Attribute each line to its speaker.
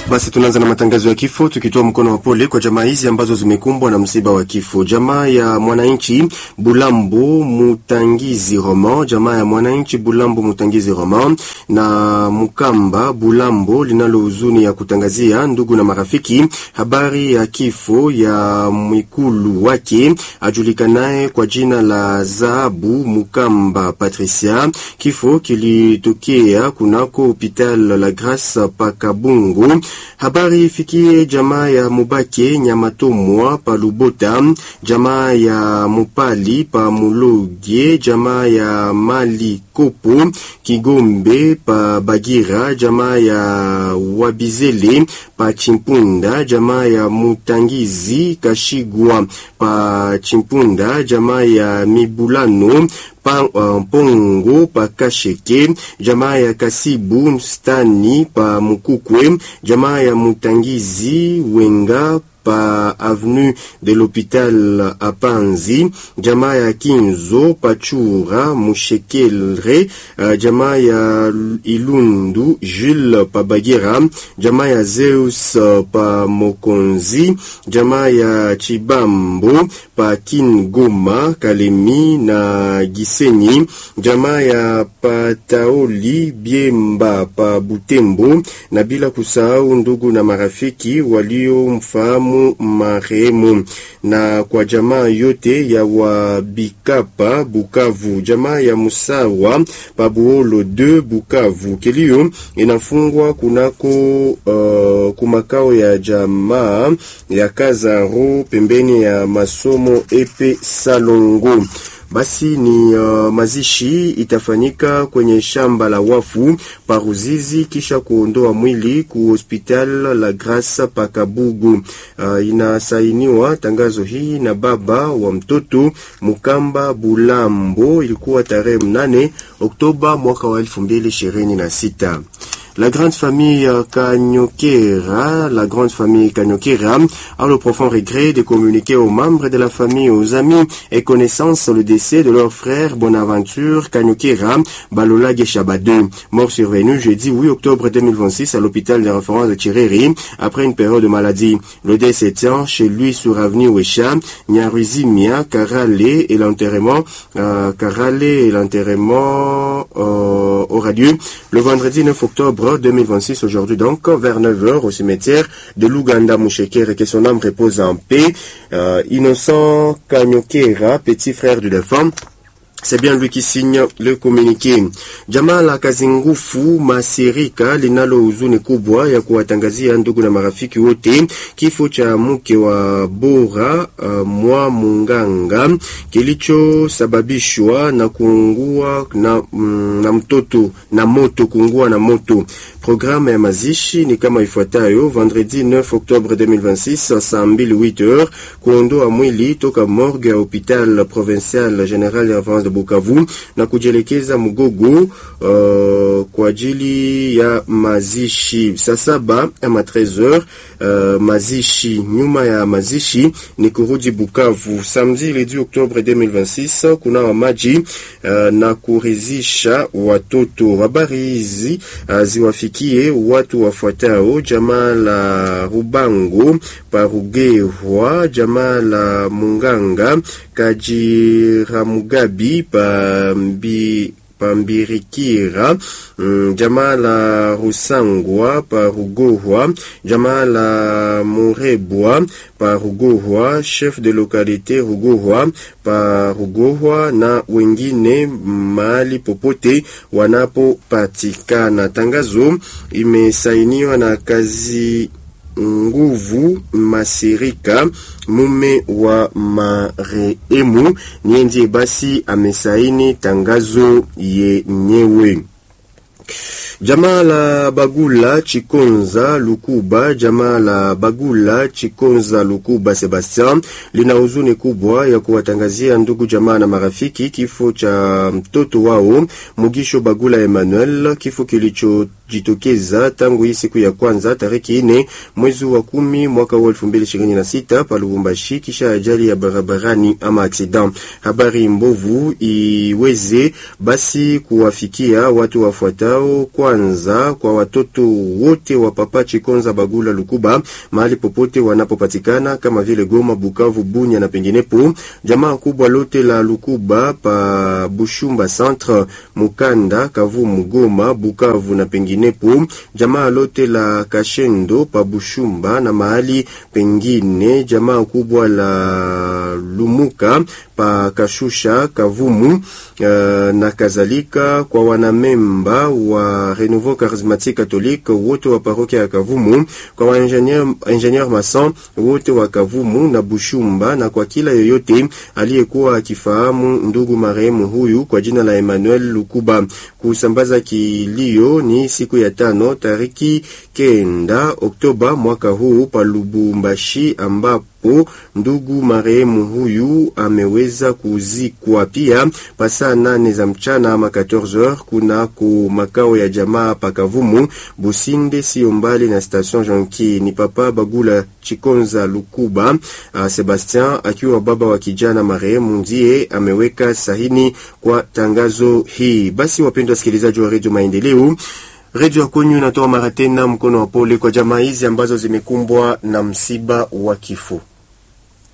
Speaker 1: Basi tunaanza na matangazo ya kifo tukitoa mkono wa pole kwa jamaa hizi ambazo zimekumbwa na msiba wa kifo. Jamaa ya mwananchi Bulambo Mutangizi Roman, jamaa ya mwananchi Bulambo Mutangizi Roman na Mukamba Bulambo linalo huzuni ya kutangazia ndugu na marafiki habari ya kifo ya mwikulu wake ajulikanaye kwa jina la Zahabu Mukamba Patricia. Kifo kilitokea kunako hopital la Grace Pakabungu. Habari ifikie jamaa ya Mubake Nyamatomwa pa Lubota, jamaa ya Mupali pa Muloge, jamaa ya Mali Kopo Kigombe pa Bagira, jamaa ya Wabizele pa Chimpunda, jamaa ya Mutangizi Kashigwa pa Chimpunda, jamaa ya Mibulano pa uh, Pongo pa Kasheke, jamaa ya Kasibu Mstani pa Mukukwe, jamaa ya Mutangizi Wenga pa avenue de l'hôpital Apanzi, jamaa ya Kinzo Pachura Mushekelre, uh, jamaa ya Ilundu Jules pa Bagira, jamaa ya Zeus uh, pa Mokonzi, jamaa ya Chibambo pa Kingoma Kalemi na Gisenyi, jamaa ya Pataoli Biemba pa Butembo, na bila kusahau ndugu na marafiki waliomfahamu marehemu na kwa jamaa yote ya Wabikapa Bukavu, jamaa ya Musawa Pabuolo de Bukavu. Kilio inafungwa kunako uh, kumakao ya jamaa ya Kazaro pembeni ya masomo epe Salongo. Basi ni uh, mazishi itafanyika kwenye shamba la wafu Paruzizi, kisha kuondoa mwili ku hospital la Grace Pakabugu. Uh, inasainiwa tangazo hii na baba wa mtoto Mukamba Bulambo. Ilikuwa tarehe mnane Oktoba mwaka wa elfu mbili ishirini na sita. La grande famille Kanyokera, la grande famille Kanyokera a le profond regret de communiquer aux membres de la famille, aux amis et connaissances le décès de leur frère Bonaventure Kanyokera Balola Geshabade, mort survenu jeudi 8 octobre 2026 à l'hôpital de référence de Tireri après une période de maladie. Le décès tient chez lui sur avenue Wesha, Nyaruizimia, Karale et l'enterrement, euh, Karale et l'enterrement euh, aura lieu le vendredi 9 octobre 2026 aujourd'hui donc vers 9h au cimetière de Luganda Mouchekere que son âme repose en paix. Euh, Innocent Kanyokera, petit frère du défunt, c'est bien lui qui signe le communiqué. Jamaa la Kazingufu Masirika linalo huzuni kubwa ya kuwatangazia ndugu na marafiki wote kifo cha mke wa Bora uh, mwa Munganga kilichosababishwa na kuungua na, mm, na mtoto na moto kuungua na moto. Programu ya mazishi ni kama ifuatayo: vendredi 9 Oktobre 2026 saa 2 8h kuondoa mwili toka morgue ya hopital provincial general ya Avance de Bukavu na kujielekeza Mugogo uh, kwa ajili ya mazishi saa saba ama 13h. Uh, mazishi nyuma ya mazishi ni kurudi Bukavu samedi le 10 Oktobre 2026 kuna wa maji uh, na kurizisha watoto. Habari hizi uh, ziwafikie watu wafuatao: jamaa la Rubango Parugerwa, jamaa la Munganga Kajiramugabi Pambi Pambirikira, mm, jamaa la Rusangwa pa Rugohwa, jamaa la Murebwa pa Rugohwa, chef de localité Rugohwa pa Rugohwa na wengine mahali popote wanapopatikana. Tangazo imesainiwa na kazi nguvu Masirika, mume wa marehemu. Niye ndiye basi amesaini tangazo yenyewe. Jamaa la Bagula Chikonza Lukuba, jamaa la Bagula Chikonza Lukuba Sebastian lina huzuni kubwa ya kuwatangazia ndugu jamaa na marafiki kifo cha mtoto wao Mugisho Bagula Emmanuel, kifo kilicho zimejitokeza tangu hii siku ya kwanza tariki ine mwezi wa kumi mwaka wa elfu mbili ishirini na sita pa Lubumbashi, kisha ajali ya barabarani ama accident. Habari mbovu iweze basi kuwafikia watu wafuatao. Kwanza kwa watoto wote wa Papa Chikonza Bagula Lukuba mahali popote wanapopatikana kama vile Goma, Bukavu, Bunya na penginepo. Jamaa kubwa lote la Lukuba pa Bushumba Centre, Mukanda, Kavumu, Goma, Bukavu na penginepo. Jamaa lote la Kashendo pa Bushumba na mahali pengine. Jamaa kubwa la Lumuka pa Kashusha, Kavumu uh, na kadhalika. Kwa wanamemba wa Renouveau Charismatique Catholique wote wa parokia ya Kavumu, kwa wa ingenieur, ingenieur mason wote wa Kavumu na Bushumba, na kwa kila yoyote aliyekuwa akifahamu ndugu marehemu huyu kwa jina la Emmanuel Lukuba. Kusambaza kilio ni siku ya tano tariki kenda Oktoba mwaka huu pa Lubumbashi ambapo ndugu marehemu huyu ameweza kuzikwa pia pasaa nane za mchana ama 14h kuna ku makao ya jamaa pakavumu Businde, sio mbali na station Jonki. Ni papa Bagula Chikonza Lukuba uh, Sebastien akiwa baba wa kijana marehemu ndiye ameweka sahini kwa tangazo hii. Basi wapendwa wasikilizaji wa Radio Maendeleo Redio ya kwenyu inatoa mara tena mkono wa pole kwa jamaa hizi ambazo zimekumbwa na msiba wa kifo.